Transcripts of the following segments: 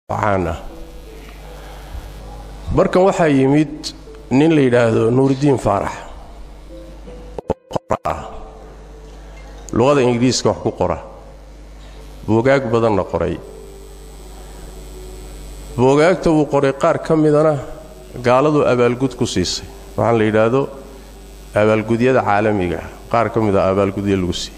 caan ah markan waxaa yimid nin la yidhaahdo nuuridiin faarax oo qora ah luqada ingiriiska wax ku qora boogaag badanna qoray boogaagta wuu qoray qaar ka midana gaaladu abaalgud ku siisay waxaan la yidhaahdo abaalgudyada caalamiga qaar ka mida abaalgudyo lagu siiyey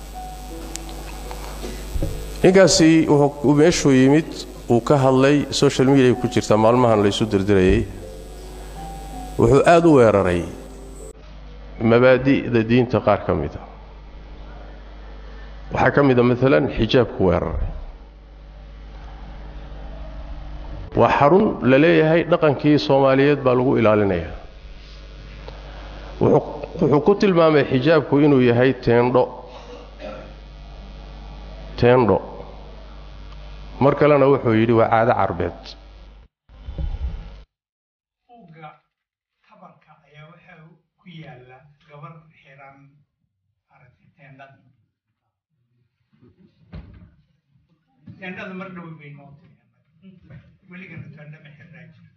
ninkaasi wuxuu meeshuu yimid uu ka hadlay social mediay ku jirta maalmahan laysu dirdirayay wuxuu aad u weeraray mabaadi'da diinta qaar ka mida waxaa ka mida maalan xijaabku weeraray waa xarun la leeyahay dhaqankii soomaaliyeed baa lagu ilaalinaya wuxuu ku tilmaamay xijaabku inuu yahay teendho teendho mar kalena wuxuu yidhi waa caado carbeed uga tabarka ayaa waxaa ku yaala gabar xiran aragtay teendhada teendhada mar dhow bay noo tiri weligana teendha ma xirnaa jira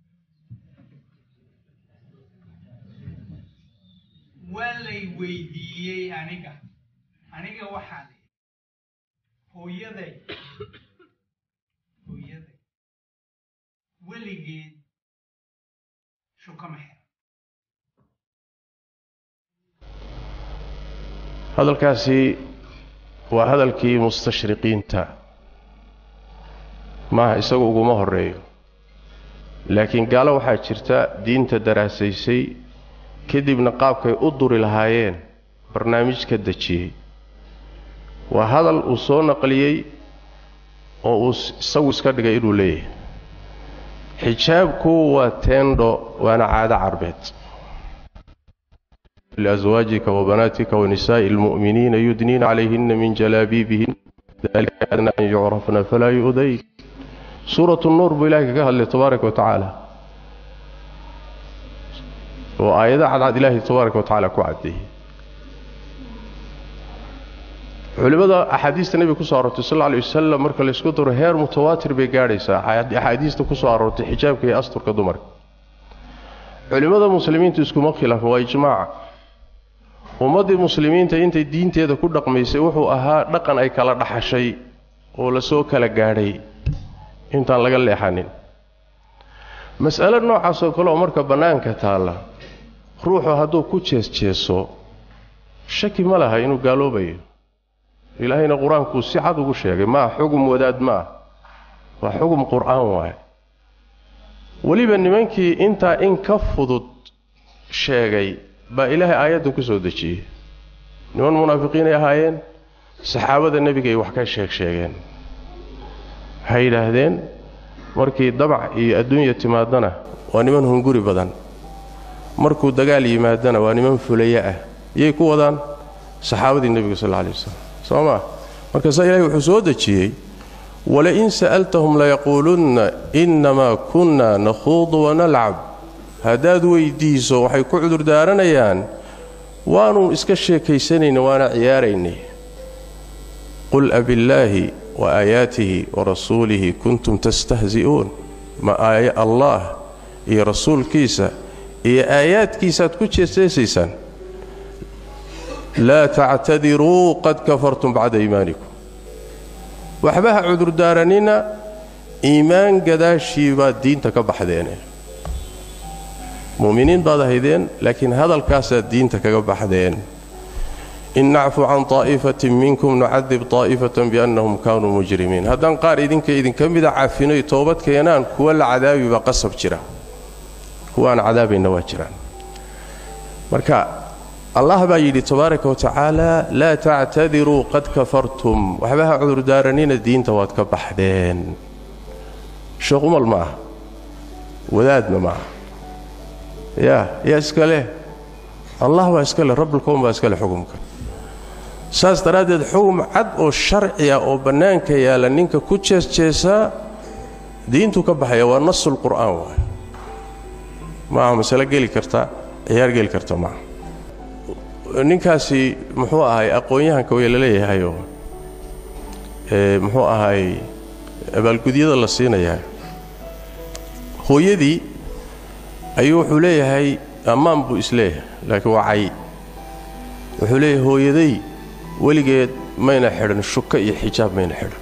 waa lay weydiiyey aniga aniga waxaan hooyaday hooyaday weligeed shukama xiran hadalkaasi waa hadalkii mustashriqiinta maaha isagu uguma horeeyo laakiin gaalo waxaa jirta diinta daraasaysay kadibna qaabkay u duri lahaayeen barnaamij ka dejiyey waa hadal uu soo naqliyey oo uu isagu iska dhigay inuu leeyahay xijaabku waa teendho waana caado carbeed liaswaajika wabanaatika wanisaa'i almu'miniina yudniina calayhina min jalaabiibihin dalika adna an yucrafna falaa yu'dayn suuratu nuur buu ilahay kaga hadlay tabaaraka wa tacaala oo aayada cadcad ilaahay tabaaraka wa tacaala ku caddeeyey culimmada axaadiista nebiga ku soo aroortay sal alla lay wasalam marka laysku daro heer mutawaatir bay gaadhaysaa axaadiista ku soo aroortay xijaabka iyo asturka dumarka culimmada muslimiintu iskuma khilaafin waa ijmaaca ummaddii muslimiinta intay diinteeda ku dhaqmaysay wuxuu ahaa dhaqan ay kala dhaxashay oo lasoo kala gaadhay intaan laga leexanin mas'alo noocaas oo kale oo marka bannaanka taalla ruuxu hadduu ku jees-jeeso shaki ma laha inuu gaaloobayo ilaahayna qur-aankuu si cad ugu sheegay maa xugum wadaad ma ah waa xugum qur'aan waaye weliba nimankii intaa in ka fudud sheegay baa ilaahay aayaddan ku soo dejiyey niman munaafiqiinay ahaayeen saxaabada nebigay wax ka sheeg sheegeen waxay yidhaahdeen markii dabac iyo adduunya timaadana waa niman hunguri badan markuu dagaal yimaadana waa niman fulaye ah yay ku wadaan saxaabadii nebiga sal alla alay wasalam soo maa markaasaa ilahay wuxuu soo dejiyey walain sa'altahum layaquulunna innamaa kunna nakhuudu wanalcab haddaad weyddiiso waxay ku cudurdaaranayaan waanu iska sheekaysanayna waana ciyaaraynay qul abillaahi wa aayaatihi wa rasuulihi kuntum tastahzi'uun ma aaya allaah iyo rasuulkiisa iyo aayaadkiisaaad ku jeeseesaysaan laa tactadiruu qad kafartum bacda iimaanikum waxba ha cudurdaaranina iimaan gadaashii baad diinta ka baxdeene mu'miniin baad ahaydeen laakiin hadalkaasaad diinta kaga baxdeen in nacfu can طaa'ifatin minkum nucadib طaa'ifatan biannahum kaanuu mujrimiin haddaan qaar idinka idinka mida cafinoy toobad keenaan kuwa la cadaabi baa qasab jira kuwa aan cadaabayna waa jiraan marka allah baa yidhi tabaaraka wa tacaala laa tactadiruu qad kafartum waxba ha cudurdaaranina diinta waad ka baxdeen sheekh umal ma ah wadaadna ma ah yaa yaa iska leh allah baa iska leh rabbulkown baa iska leh xukumka saas daraaddeed xugum cad oo sharci ah oo bannaanka yaalla ninka ku jeesjeesaa diintuu ka baxaya waa nasulqur'aan waay maaha masale geli karta ciyaar geli karta maaha ninkaasi muxuu ahay aqoon-yahanka way la leeyahayoo muxuu ahay abaalgudyada la siinayaa hooyadii ayuu wuxuu leeyahay ammaan buu isleeyahay laakiin waa cay wuxuu leeyahay hooyaday weligeed mayna xidhan shuka iyo xijaab mayna xidhan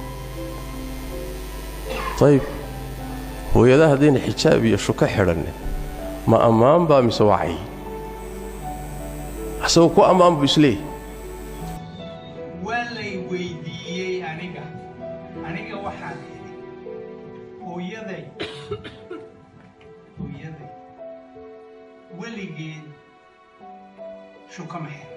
ayib hooyada haddayna xijaab iyo shuka xidhannin ma ammaan baa mise waa cay asagoo ku ammaan buu isleeyahay waa lay weydiiyey aniga aniga waxaan idhi hooyaday hooyaday weligeed shukama xiran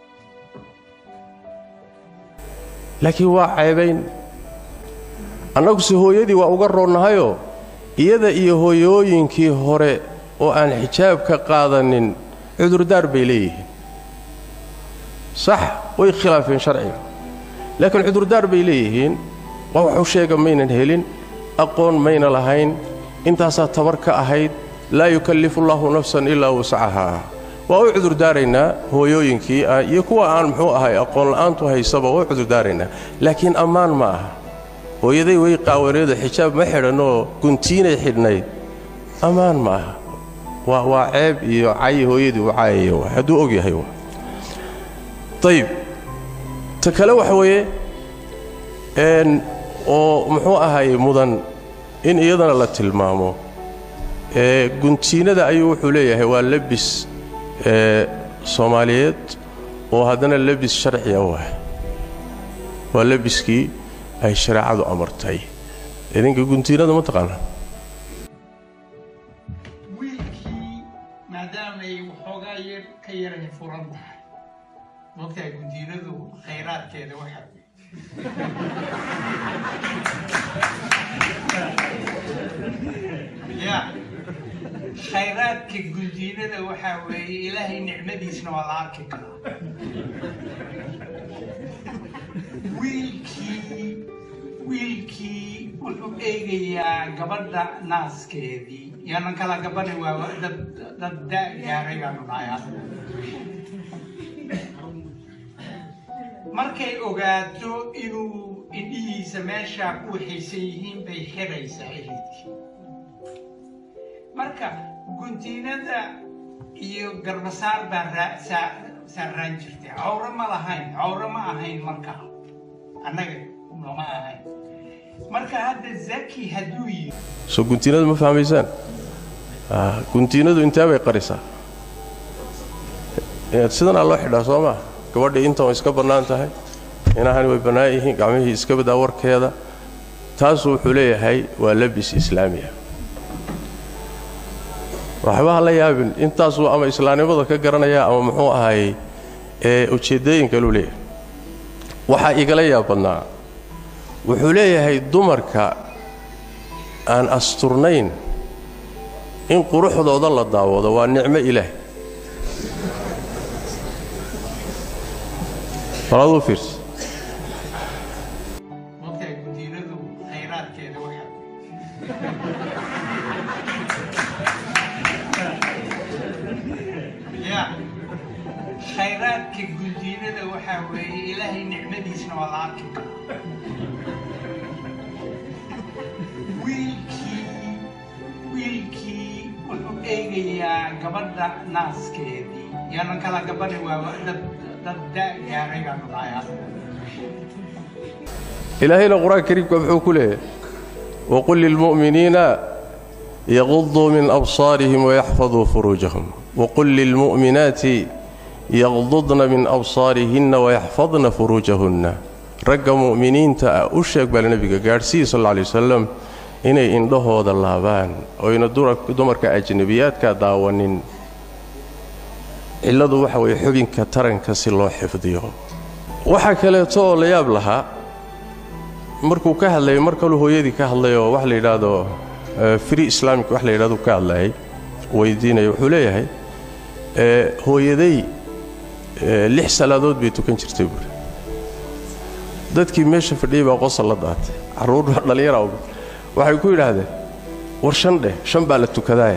laakiin waa ceebayn annaguse hooyadii waa uga roonnahayoo iyada iyo hooyooyinkii hore oo aan xijaab ka qaadanin cudurdaar bay leeyihiin sax way khilaafeen sharciga laakiin cudurdaar bay leeyihiin waa waxu sheega maynan helin aqoon mayna lahayn intaasaa tabar ka ahayd laa yukallifu allaahu nafsan ilaa wascahaa waa u cudurdaaraynaa hooyooyinkii iyo kuwa aan muxuu ahay aqoonla'aantu haysaba waa u cudurdaaraynaa laakiin ammaan ma aha hooyaday way qaawaneedo xijaab ma xidhanoo guntiinay xidhnayd ammaan ma aha waa waa ceeb iyo cay hooyadii u caayaya waa hadduu og yahay waa ayib ta kale waxa weeye n oo muxuu ahay mudan in iyadana la tilmaamo ee guntiinada ayuu wuxuu leeyahay waa lebis ee soomaaliyeed oo haddana lebis sharciya u ah waa lebiskii ay shareecadu amartay idinka guntiinada ma taqaanaa wiilkii maadaamay waxoogaa yar ka yaray furan tahay mogtahay gundiinadu khayraadkeeda waxa ya khayraadka gundiinada waxaa weeye ilaahay nicmadiisna waa la arki karaa wiilkii wiilkii wuxuu eegayaa gabadha naaskeedii yaanan kala gabadhi waa dad dad da gaaray baanu dhahay markay ogaato inuu indhihiisa meeshaa ku waxaysan yihiin bay xiraysaa eridkii marka guntiinada iyo garbasaar baa raa- saa- saaraan jirtay cawro ma lahayn cawro ma ahayn markaa annaga lama ahayn marka hadda zaki hadduu yiri soo guntiinadu ma fahmaysaan Ah, guntiinadu intee bay qarisaa inaad sidanaa loo xidhaa soo maa gabadhii intan way iska bannaan tahay inahani way bannaan yihiin gacmihii iska badaa warkeeda taasuu wuxuu leeyahay waa labis islaamiya waxba ha la yaabin intaasuu ama islaamnimada ka garanaya ama muxuu ahay ee ujeeddooyin kaluu leeyahay waxaa igala yaab badnaa wuxuu leeyahay dumarka aan asturnayn in quruxdooda la daawado waa nicmo ilaah balaaduu fiirsa mogtahay guntiinadu khayraadkeeda waxa ya khayraadka guntiinada waxaa weeye ilaahay nicmadiisna waa la arki karaa wiilkii wiilkii wuxuu eegayaa gabadha naaskeedii yaanan kala gabadhi waa dad dad da gaaray baanu dhahay ilaahayna qur-aanka kariimka muxuu ku leeyahay waqul lilmu'miniina yaquduu min absaarihim wayaxfaduu furuujahum waqul lilmu'minaati yaqdudna min absaarihinna wayaxfadna furuujahunna ragga mu'miniinta ah u sheeg baa nebiga gaadhsiiya sal alla lay wasalam inay indhahooda laabaan oyna dura- dumarka ajnebiyaadka daawanin cilladu waxa weeye xubinka taranka si loo xifdiyo waxaa kaleeto oo la yaab lahaa markuu ka hadlayay mar kaluu hooyadii ka hadlayoo wax la yidhaahdo eh, free islamic wax la yidhahdo ka hadlayay weydiinaya wuxuu leeyahay eh, hooyaday eh, lix salaadood bay tukan jirtay buuri dadkii meesha fadhiyey baa qosol la daatay carruur baa dhallinyara uga waxay ku yidhaahdeen war shan dheh shan baa la tukadaaye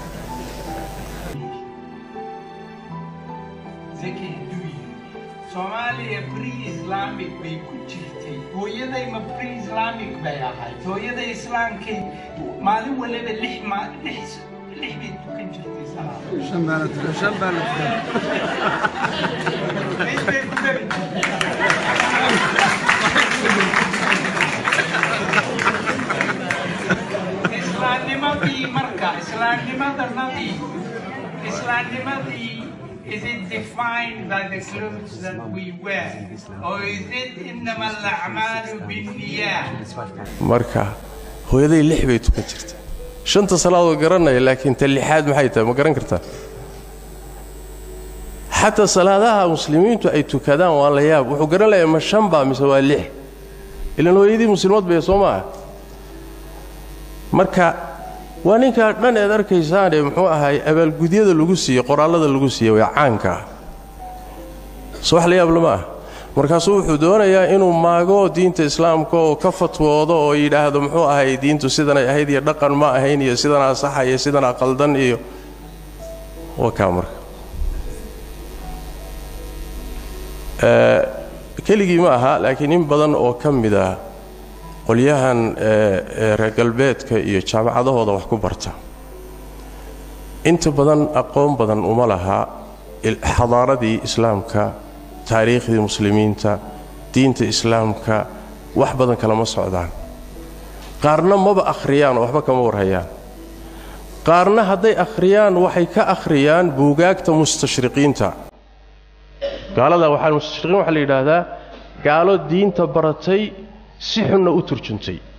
zaki hadduu yiri soomaaliya pre islamic bay ku jirtay hooyaday ma pre islamic islaamic bay ahayd hooyada islaamkay maalin waliba lix ma lix lix bay tukan jirtay salaada shan baa la tukan shan baa la tukan Lix bay ku dari jirtay. islaamnimadii marka islaamnimadanadii islaamnimadii is it defined by the clothes that we wear or is it inama alacmaalu binniyat marka hooyaday lix bay tukan jirta shanta salaadoo garanaya laakiin ta lixaad maxay tahay ma garan kartaa xataa salaadaha muslimiintu ay tukadaan waa la yaab wuxuu garan layaa ma shan baa mise waa lix ilaan hooyadii muslimaad bay soo maaha marka waa ninkaa dhan eed arkaysaane muxuu ahaay abaalgudyada lagu siiyey qoraallada lagu siiyey waa caanka ah soo wax la yaab lama ah markaasuu wuxuu doonayaa inuu maago diinta islaamka oo ka fatwoodo oo yidhaahdo muxuu ahay diintu sidanay ahayd iyo dhaqan ma ahayn iyo sidanaa saxa iyo sidanaa qaldan iyo waa kaa marka keligii ma aha laakiin in badan oo ka mid ah qolyahan reer galbeedka iyo jaamacadahooda wax ku barta inta badan aqoon badan uma laha xadaaradii islaamka taariikhdii muslimiinta diinta islaamka wax badan kalama socdaan qaarna maba akhriyaan oo waxba kama warhayaan qaarna hadday akhriyaan waxay ka akhriyaan buugaagta mustashriqiinta gaalada waxaa mustashriqiin waxaa la yidhaahdaa gaalo diinta baratay si xunna u turjuntay